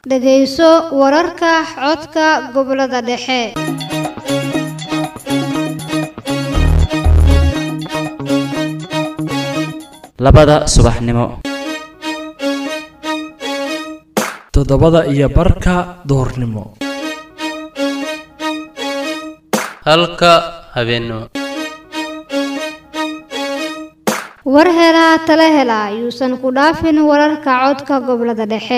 dhegayso wararka codka gobollada dhexe labada subaxnimo toddobada iyo barka duhurnimo halka habeennimo war helaa tala hela yuusan ku dhaafin wararka codka gobollada dhexe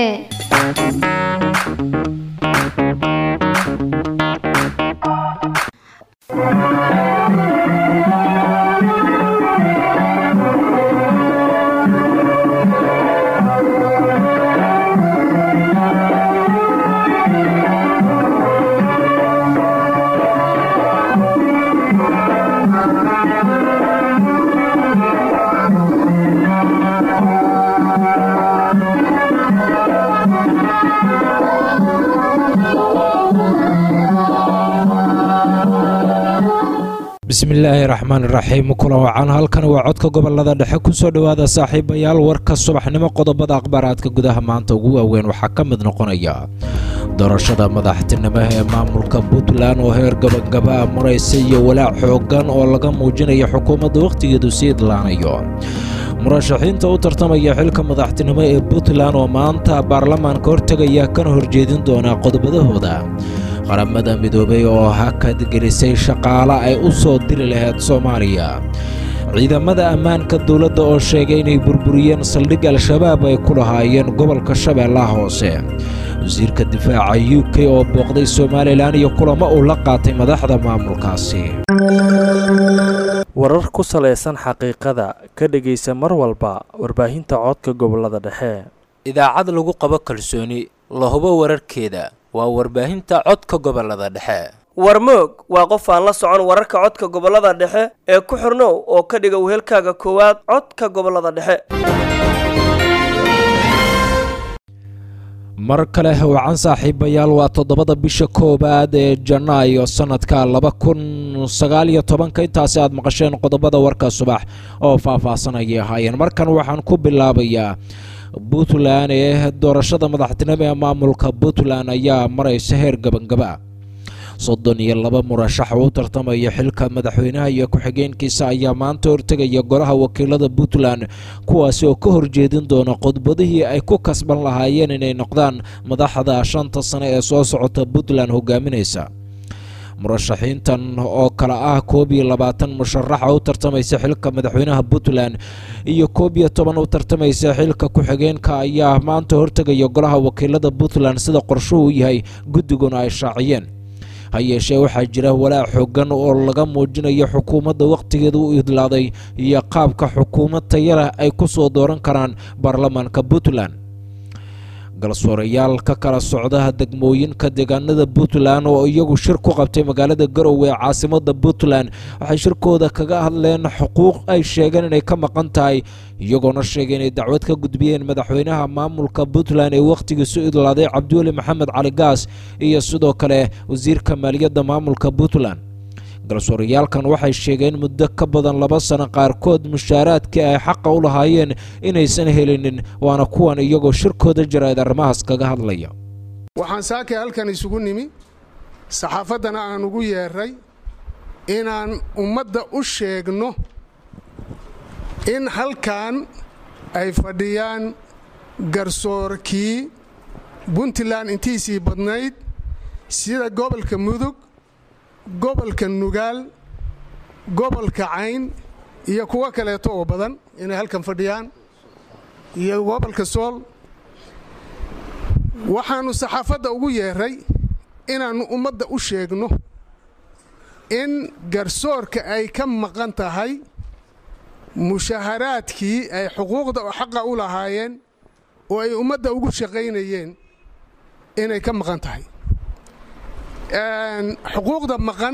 bismillaahi raxmaan iraxiim kulan wacan halkan waa codka gobolada dhexe kusoo dhowaada saaxiibayaal warka subaxnimo qodobada akhbaaraadka gudaha maanta ugu waaweyn waxaa ka mid noqonaya doorashada madaxtinimo ee maamulka puntland oo heer gabagabaa maraysa iyo walaac xoogan oo laga muujinaya xukuumadda wakhtigeedu sii idlaanayo murashaxiinta u tartamaya xilka madaxtinimo ee puntland oo maanta baarlamaanka hortegaya kana horjeedin doona qodobadahooda qaramada midoobay oo hakad gelisay shaqaale ay u soo diri lahayd soomaaliya ciidamada ammaanka dowladda oo sheegay inay burburiyeen saldhig al-shabaab ay ku lahaayeen gobolka shabeellaha hoose wasiirka difaaca u k oo booqday somalilan iyo kulamo uu la qaatay madaxda maamulkaasi warar ku salaysan xaqiiqada ka dhegaysa mar walba warbaahinta codka gobolada dhexe idaacad lagu qabo kalsooni la hubo wararkeeda waa warbaahinta codka gobolada dhexe warmoog waa qof aan la socon wararka codka gobolada dhexe ee ku xirnow oo ka dhiga wehelkaaga koowaad codka gobolada dhexe mar kale wacan saaxiibayaal waa toddobada bisha koowaad ee janaayo sannadka laba kun sagaaliyo tobanka intaasi aad maqasheen qodobada warka subax oo faah-faahsanayay ahaayeen markan waxaan ku bilaabayaa puntland ee doorashada madaxtinimo ee maamulka puntland ayaa maraysa heer gabangaba soddon iyo laba murashax oo u tartamaya xilka madaxweynaha iyo ku-xigeenkiisa ayaa maanta hortegaya golaha wakiilada puntland kuwaasi oo ka horjeedin doona qodbadihii ay ku kasban lahaayeen inay noqdaan madaxda shanta sane ee soo socota puntland hogaaminaysa murashaxiintan oo kale ah koob iyo labaatan musharaxa u tartamaysa xilka madaxweynaha puntland iyo koob iyo toban u tartamaysa xilka ku-xigeenka ayaa maanta hortegaya golaha wakiilada puntland sida qorshuhu yahay guddiguna ay shaaciyeen ha yeeshee waxaa jira walaac xoogan oo laga muujinayo xukuumadda wakhtigeeda u idlaaday iyo qaabka xukuumad tayaleh ay ku soo dooran karaan baarlamaanka puntland galsoorayaal ka kala socda degmooyinka deegaanada puntland oo iyagu shir ku qabtay magaalada garowe ee caasimada puntland waxay shirkooda kaga hadleen xuquuq ay sheegeen inay ka maqan tahay iyagoona sheegay inay dacwad ka gudbiyeen madaxweynaha maamulka puntland ee wakhtigiisu idlaaday cabdiweli maxamed cali gaas iyo sidoo kale wasiirka maaliyadda maamulka puntland galsoorayaalkan waxay sheegeen muddo ka badan laba sano qaarkood mushaaraadkii ay xaqa u lahaayeen inaysan helinin waana kuwan iyagoo shirkooda jarayd arrimahaas kaga hadlaya waxaan saakay halkan isugu nimi saxaafaddana aan ugu yeeray inaan ummadda u sheegno in halkan ay fadhiyaan garsoorkii puntland intiisii badnayd sida gobolka mudug gobolka nugaal gobolka cayn iyo kuwo kaleeto oo badan inay halkan fadhiyaan iyo gobolka sool waxaannu saxaafadda ugu yeeray inaannu ummadda u sheegno in garsoorka ay ka maqan tahay mushaharaadkii ay xuquuqda oo xaqa u lahaayeen oo ay ummadda ugu shaqaynayeen inay ka maqan tahay xuquuqda maqan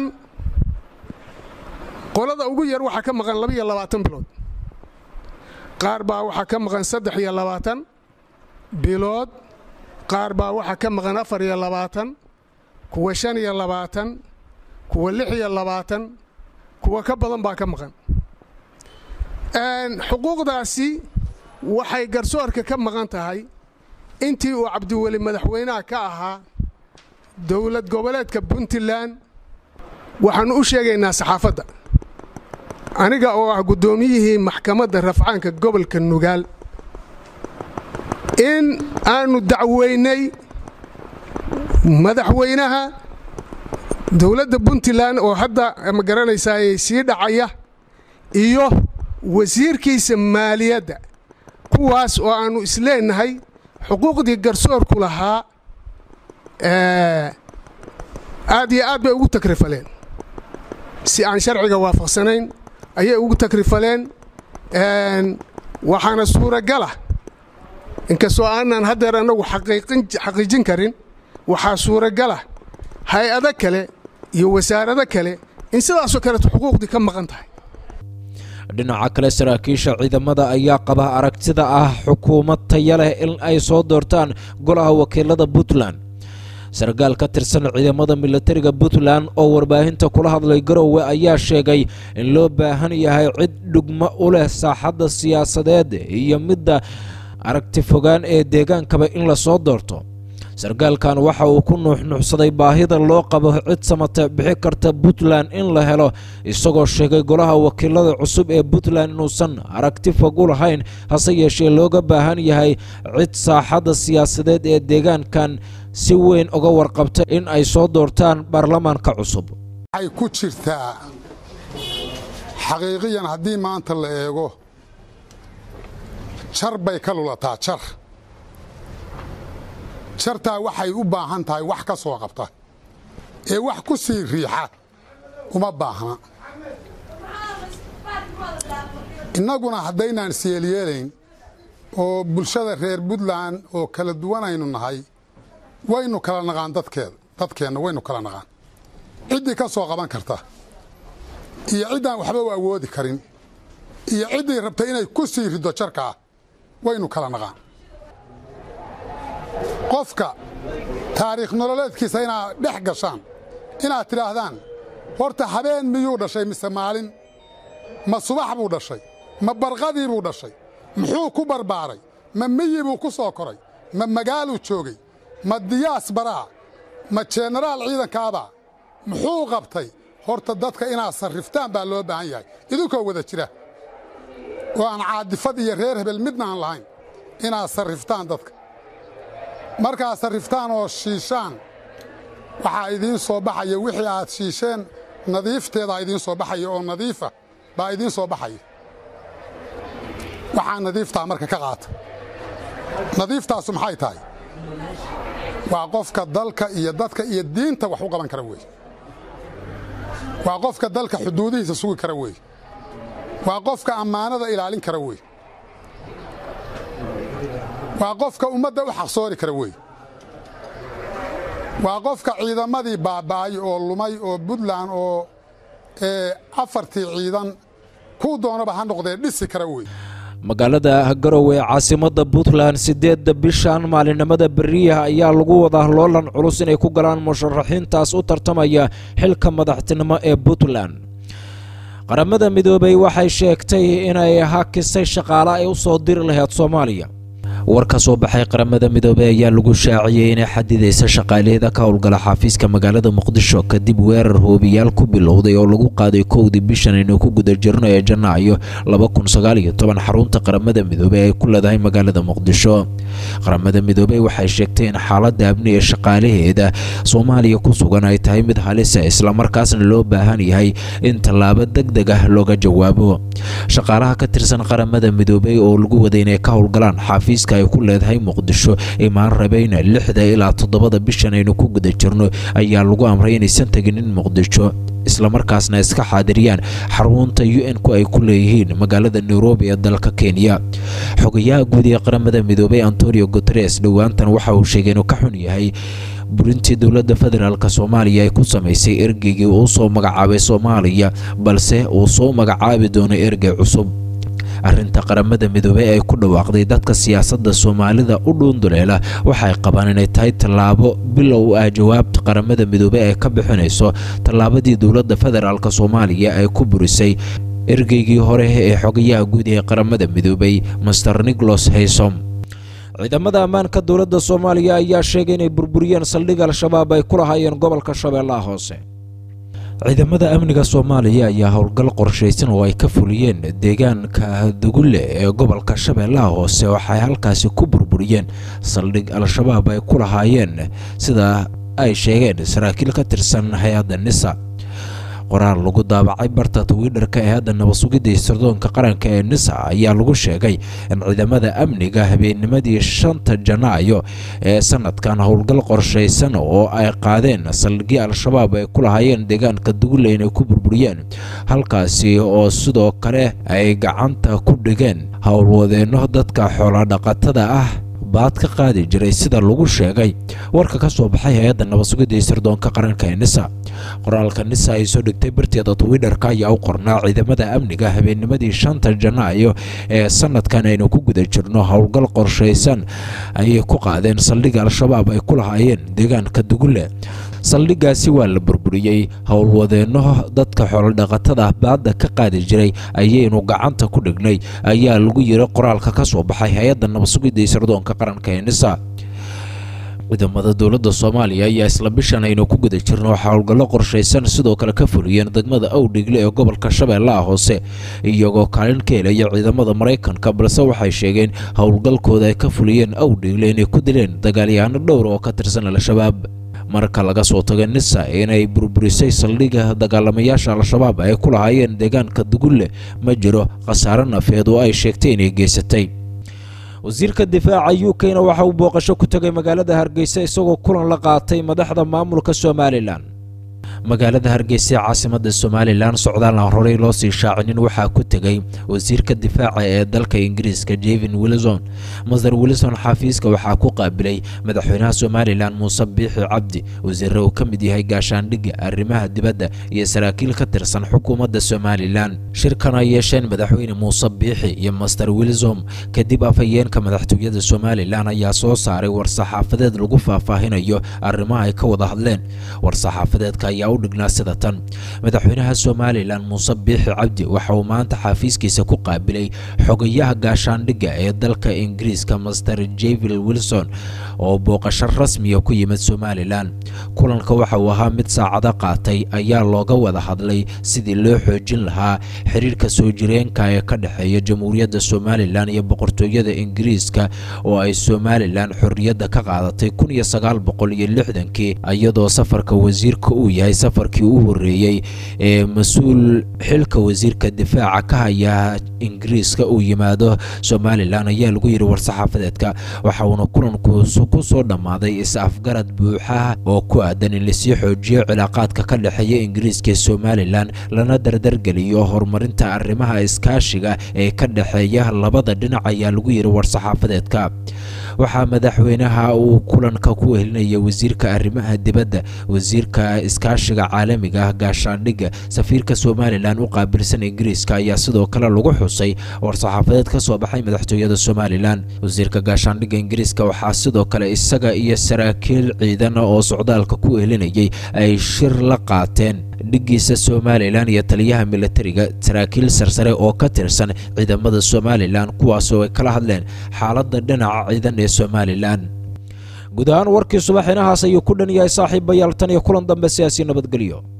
qolada ugu yar waxaa ka maqan labaiyo labaatan bilood qaar baa waxaa ka maqan saddex iyo labaatan bilood qaar baa waxaa ka maqan afar iyo labaatan kuwa shan iyo labaatan kuwa lix iyo labaatan kuwa ka badan baa ka maqan xuquuqdaasi waxay garsoorka ka maqan tahay intii uu cabdiweli madaxweynaha ka ahaa dowlad goboleedka puntland waxaannu u sheegaynaa saxaafadda aniga oo ah guddoomiyihii maxkamadda rafcaanka gobolka nugaal in aannu dacweynay madaxweynaha dowladda puntland oo hadda ma garanaysaayey sii dhacaya iyo wasiirkiisa maaliyadda kuwaas oo aannu isleennahay xuquuqdii garsoorku lahaa aad iyo aad bay ugu takrifaleen si aan sharciga waafaqsanayn ayay ugu takrifaleen waxaana suuragala inkastoo aanan haddeer annagu xaqiijin karin waxaa suuragala hay-ado kale iyo wasaarado kale in sidaasoo kaleeto xuquuqdii ka maqan tahay dhinaca kale saraakiisha ciidamada ayaa qaba aragtida ah xukuumad taya leh in ay soo doortaan golaha wakiilada puntland sarkaal ka tirsan ciidamada milatariga puntland oo warbaahinta kula hadlay garowe ayaa sheegay in loo baahan yahay cid dhugmo u leh saaxadda siyaasadeed iyo midda aragti fogaan ee deegaankaba in la soo doorto sarkaalkan waxa uu ku nuuxnuuxsaday baahida loo qabo cid samata bixi karta puntland in la helo isagoo sheegay golaha wakiilada cusub ee puntland inuusan aragti fog u lahayn hase yeeshee looga baahan yahay cid saaxadda siyaasadeed ee deegaankan si weyn uga warqabta in ay soo doortaan baarlamaanka cusub waxay ku jirtaa xaqiiqiyan haddii maanta la eego jar bay ka lulataa jar jartaa waxay u baahan tahay wax ka soo qabta ee wax ku sii riixa uma baahna innaguna haddaynaan isyeelyeelayn oo bulshada reer puntland oo kala duwanaynu nahay waynu kala naqaan dadkeeda dadkeenna waynu kala naqaan ciddii ka soo qaban karta iyo ciddaan waxba u awoodi karin iyo ciddii rabta inay ku sii riddo jarkaa waynu kala naqaan qofka taariikh nololeedkiisa inaad dhex gashaan inaad tidhaahdaan horta habeen miyuu dhashay mise maalin ma subax buu dhashay ma barqadii buu dhashay muxuu ku barbaaray ma miyi buu ku soo koray ma magaaluu joogay ma diyaas baraa ma jenaraal ciidankaabaa muxuu qabtay horta dadka inaad sarriftaan baa loo baahan yahay idinkoo wada jira oo aan caadifad iyo reer hebel midna aan lahayn inaad sarriftaan dadka markaad sarriftaan oo shiishaan waxaa idiin soo baxaya wixii aad shiisheen nadiifteedaa idiin soo baxaya oo nadiifa baa idiin soo baxaya waxaa nadiiftaa marka ka qaata nadiiftaasu maxay tahay waa qofka dalka iyo dadka iyo diinta wax u qaban kara weeye waa qofka dalka xuduudihiisa sugi kara weeye waa qofka ammaanada ilaalin kara weeye waa qofka ummadda u xaqsoori kara weeye waa qofka ciidamadii baaba'ay oo lumay oo puntland oo afartii ciidan kuu doonaba ha noqdee dhisi kara weeye magaalada garowe ee caasimadda puntland siddeedda bishan maalinimada beriyaha ayaa lagu wadaa loolan culus inay ku galaan musharaxiintaas u tartamaya xilka madaxtinimo ee puntland qaramada midoobay waxay sheegtay inay hakisay shaqaale ay u soo diri lahayd soomaaliya war ka soo baxay qaramada midoobey ayaa lagu shaaciyey inay xadidaysa shaqaalaheeda ka howlgala xafiiska magaalada muqdisho kadib weerar hoobiyaal ku bilowday oo lagu qaaday kowdii bishan aynu ku guda jirno ee janaayo xarunta qaramada midoobey ay ku leedahay magaalada muqdisho qaramada midoobey waxay sheegtay in xaaladda amni ee shaqaalaheeda soomaaliya ku sugan ay tahay mid halisa islamarkaasna loo baahan yahay in tallaabo deg deg ah looga jawaabo shaqaalaha ka tirsan qaramada midoobey oo lagu waday inay ka howlgalaan xafiiska ay ku leedahay muqdisho imaan rabayna lixda ilaa toddobada bishan aynu ku guda jirno ayaa lagu amray inaysan teginin muqdisho islamarkaasna iska xaadiriyaan xarunta u n ku ay ku leeyihiin magaalada nairobi ee dalka kenya xogayaha guud ee qaramada midoobay antonio guteres dhowaantan waxa uu sheegay inuu ka xun yahay burintii dowladda federaalk soomaaliya ay ku samaysay ergeygii uu soo magacaabay soomaaliya balse uu soo magacaabi doono ergey cusub arrinta qaramada midoobey ay ku dhawaaqday dadka siyaasadda soomaalida u dhuunduleela waxay qabaan inay tahay tallaabo bilow ah jawaabta qaramada midoobey ay ka bixinayso tallaabadii dowladda federaalk soomaaliya ay ku burisay ergeygii hore ee xogayaha guud ee qaramada midoobey master nicholas haysom ciidamada ammaanka dowladda soomaaliya ayaa sheegay inay burburiyeen saldhig al-shabaab ay ku lahaayeen gobolka shabeellaha hoose ciidamada amniga soomaaliya ayaa howlgal qorshaysan oo ay ka fuliyeen deegaanka dugulle ee gobolka shabeellaha hoose waxay halkaasi ku burburiyeen saldhig al-shabaab ay ku lahaayeen sida ay sheegeen saraakiil ka tirsan hay-adda nisa qoraal lagu daabacay barta twitter-ka ee hadda nabasugidda sirdoonka qaranka ee nisa ayaa lagu sheegay in ciidamada amniga habeennimadii shanta janaayo ee sanadkan howlgal qorshaysan oo ay qaadeen saldhigii al-shabaab ay ku lahaayeen deegaanka dugulle inay ku burburiyeen halkaasi oo sidoo kale ay gacanta ku dhigeen howlwadeenno dadka xoolodhaqatada ah baad ka qaadi jiray sida lagu sheegay warka ka soo baxay hay-adda nabasugidda iyo sirdoonka qaranka ee nisa qoraalka nisa ay soo dhigtay barteeda twitter-ka ayaa u qornaa ciidamada amniga habeennimadii shanta janaayo ee sanadkan aynu ku guda jirno howlgal qorshaysan ayay ku qaadeen saldhigga al-shabaab ay ku lahaayeen deegaanka dugulle saldhiggaasi waa la burburiyey howlwadeenno dadka xoolodhaqatada baadda ka qaadi jiray ayaynu gacanta ku dhignay ayaa lagu yiri qoraalka ka soo baxay hay-adda nabasugidda iyo sirdoonka qaranka ee nisa ciidamada dowladda soomaaliya ayaa isla bishan aynu ku guda jirno waxaa howlgallo qorshaysan sidoo kale ka fuliyeen degmada awdhigle ee gobolka shabeellaha hoose iyagoo kaalin ka helaya ciidamada maraykanka balse waxay sheegeen howlgalkooda ay ka fuliyeen awdhigle inay ku dileen dagaalyahaano dhowr oo ka tirsan al-shabaab marka laga soo tago nisa inay burburisay saldhigga dagaalamayaasha al-shabaab ay ku lahaayeen deegaanka dugulle ma jiro khasaare nafeed oo ay sheegtay inay geysatay wasiirka difaaca u k-na waxa uu booqasho ku tegay magaalada hargeysa isagoo kulan la qaatay madaxda maamulka somalilan magaalada hargeysa ee caasimada somalilan socdaal aan horey loo sii shaacinin waxaa ku tegay wasiirka difaaca ee dalka ingiriiska jevin wilson masar wilson xafiiska waxaa ku qaabilay madaxweynaha somalilan muuse biixi cabdi wasiire uu ka mid yahay gaashaandhigga arrimaha dibadda iyo saraakiil ka tirsan xukuumadda somalilan shirkan ay yeesheen madaxweyne muuse biixi iyo master wilsom kadib afhayeenka madaxtooyada somalilan ayaa soo saaray war-saxaafadeed lagu faahfaahinayo arrimaha ay ka wada hadleen war-saxaafadeedka ayaa u dhignaa sida tan madaxweynaha somalilan muuse biixi cabdi waxa uu maanta xafiiskiisa ku qaabilay xogayaha gaashaandhigga ee dalka ingiriiska master jevil wilson oo booqasho rasmiya ku yimid somalilan kulanka waxa uu ahaa mid saacado qaatay ayaa looga wada hadlay sidii loo xoojin lahaa xiriirka soo jireenka ee ka dhexeeya jamhuuriyadda somalilan iyo boqortooyada ingiriiska oo ay somalilan xorriyadda ka qaadatay kun iyo sagaal boqol iyo lixdankii iyadoo safarka wasiirka uu yahay safarkii u horreeyey ee mas-uul xilka wasiirka difaaca ka haya ingiriiska uu yimaado somalilan ayaa lagu yidhi war-saxaafadeedka waxa uuna kulankuusu ku soo dhammaaday is-afgarad buuxa oo ku aadan in lasii xoojiyo cilaaqaadka ka dhexeeya ingiriiska ee somalilan lana dardargeliyo horumarinta arrimaha iskaashiga ee ka dhexeeya labada dhinac ayaa lagu yidhi war-saxaafadeedka waxaa madaxweynaha uu kulanka ku wehelinaya wasiirka arrimaha dibadda wasiirka iskaashiga caalamiga ah gaashaandhigga safiirka somalilan u qaabilsan ingiriiska ayaa sidoo kale lagu xusay war-saxaafadeed ka soo baxay madaxtooyada somalilan wasiirka gaashaandhigga ingiriiska waxaa sidoo kale isaga iyo saraakiil ciidan oo socdaalka ku wehelinayay ay shir la qaateen dhiggiisa somalilan iyo taliyaha militariga saraakiil sarsare oo ka tirsan ciidamada somalilan kuwaasoo ay kala hadleen xaaladda dhinaca ciidan ee somalilan guud ahaan warkii subax inahaas ayuu ku dhan yahay saaxiibayaal tan iyo kulan dambe siyaasi nabadgelyo